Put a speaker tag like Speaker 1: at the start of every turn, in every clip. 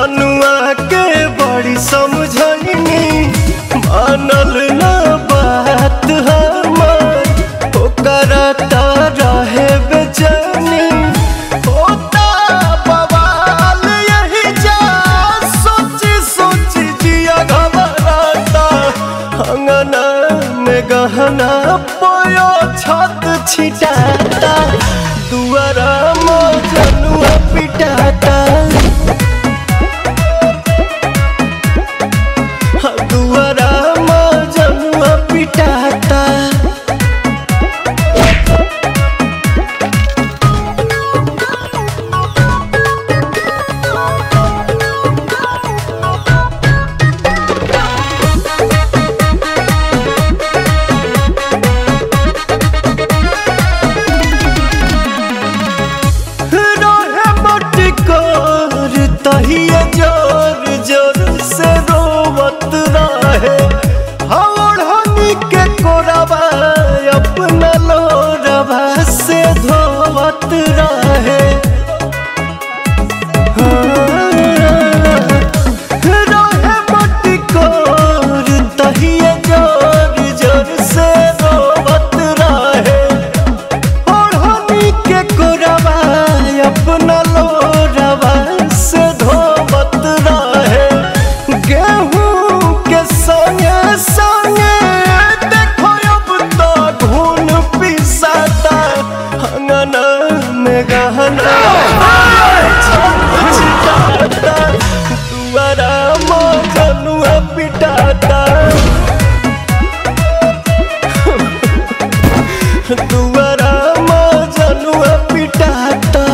Speaker 1: जनुआ के बड़ी समझनी मानल ना बात हमार ओकरा ता रहे बेचैनी होता बवाल यही जा सोची सोची जिया घबराता अंगना में गहना पोयो छत छिटाता दुआरा मजनुआ पिटाता दुआरा मजनुआ पिटाता रहे मटकोर तहिए जोर जोर से रोवत रहे हवड़नी के कोरबा अपना लोरबा से धोवत रहे रहे मटकोर तहिए जोर जोर से रोवत रहे ओढ़नी के कोरबा अपना लोरबा से धोवत रहे गेहूं के संगे संगे देखो अब तो घून पिसाता अंगना में गहना छिटाता दुआरा मजनुआ पिटाता दुआरा मजनुआ पिटाता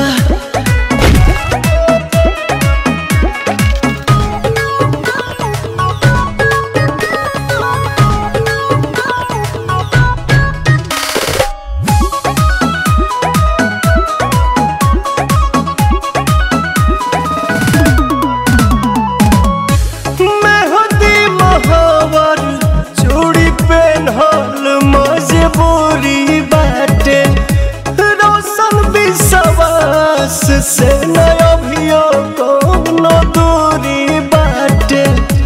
Speaker 1: मेहंदी महावर चूड़ी पेन्हल मजबूरी बाटे रोशन विश्वास से नया भियो कोनो दूरी बाटे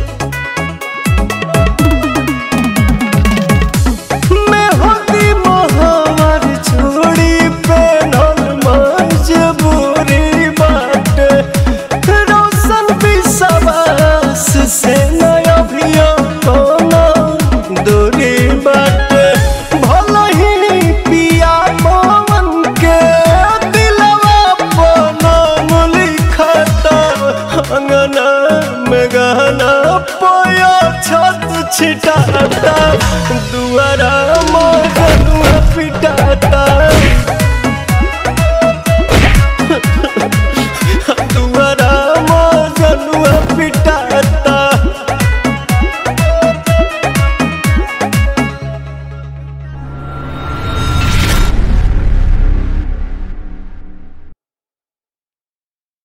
Speaker 1: मेहंदी महावर चूड़ी पेन्हल मजबूरी बाटे रोशन विश्वास से नया भियो कोनो दूरी बाटे भले ही पिया मोहन के दिलवा नाम लिखता अंगना में गहना पोया छत छिटाता दुआरा मजनुआ पिटाता दुआरा मजनुआ